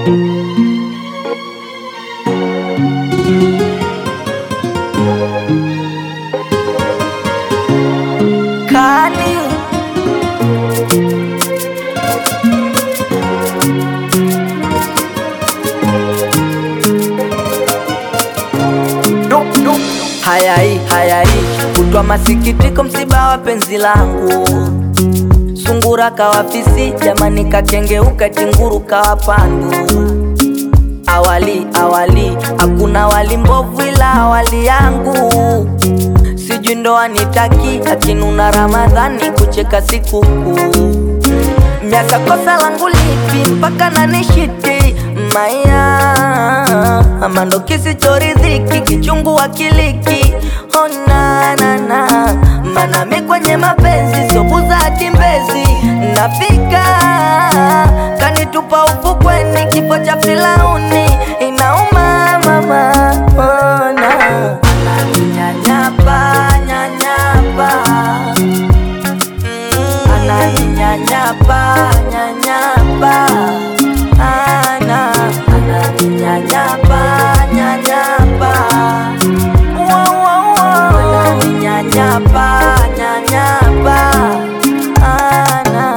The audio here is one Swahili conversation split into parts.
Kali hayai hayai kutwa masikitiko, msiba wa penzi langu, sungura kawafisi, jamani kakengeuka, tinguru kawapandu. Awali awali hakuna wali mbovu, ila awali yangu sijui ndoa nitaki, akinuna Ramadhani kucheka sikukuu miaka kosa langu lipi mpaka nanishiti maya amando kisichoridhiki kichungu akiliki onanana manami kwenye mapenzi sobuza hatimbezi nafika kanitupa ufukweni kifo cha Firauni inauma mama ona ananinyanyapa nyanyapa ananinyanyapa nyanyapa ana ananinyanyapa nyanyapa Wo, wo, wo. ananinyanyapa nyanyapa ana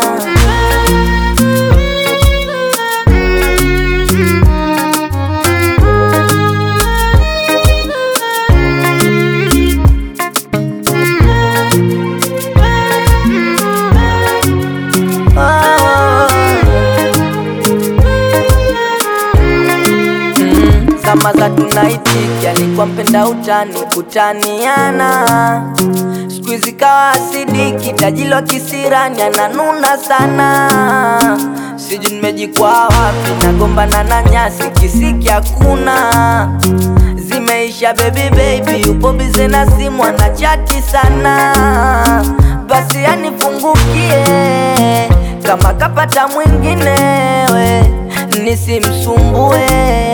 Mm, Zama za tunaitiki alikuwa mpenda utani kutaniana, siku hizi kawa asidiki tajilo kisirani ananuna sana, sijui nimejikwaa wapi, nagombana na nyasi kisiki hakuna zimeisha baby baby, upo bize na simu anachati sana, basi anifungukie kama kapata mwinginewe nisimsumbue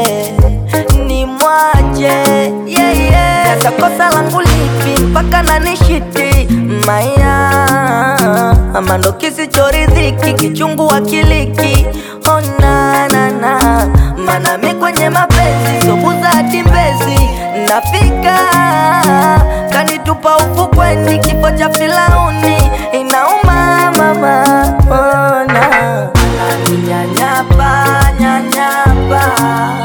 nimwache yeah, yeah. Sasa kosa langu lipi mpaka nanishiti maya amando kisichoridhiki kichungu akiliki onanana manami kwenye mapenzi sobuza hatimbezi nafika kanitupa ufukweni kifo cha Firauni inauma mama ona ananinyanyapa nyanyapa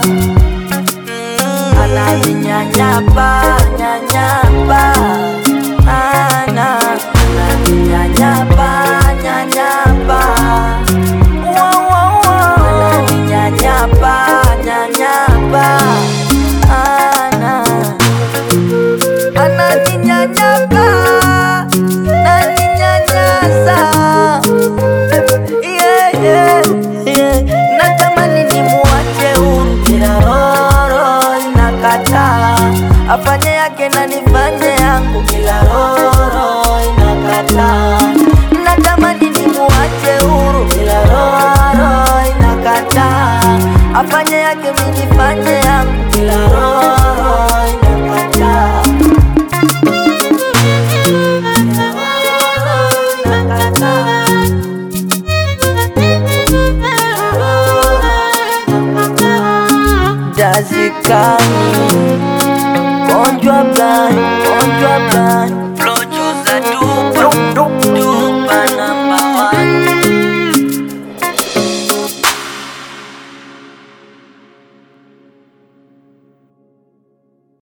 Mm, ananinyanyapa nyanyapa ana ananinyanyapa nyanyapa Wo, wo, wo. ananinyanyapa nyanyapa ana ananinyanyapa naninyanyasa yeah, yeah, yeah. Natamani nimuache huru kila roro inakataa afanye yake na nifanye yangu kila roro inakataa Natamani nimuache huru kila roro inakataa afanye yake mimi nifanye yangu kila roro inakataa Kila roro inakataa Dazikani Gonjwa blind, gonjwa blind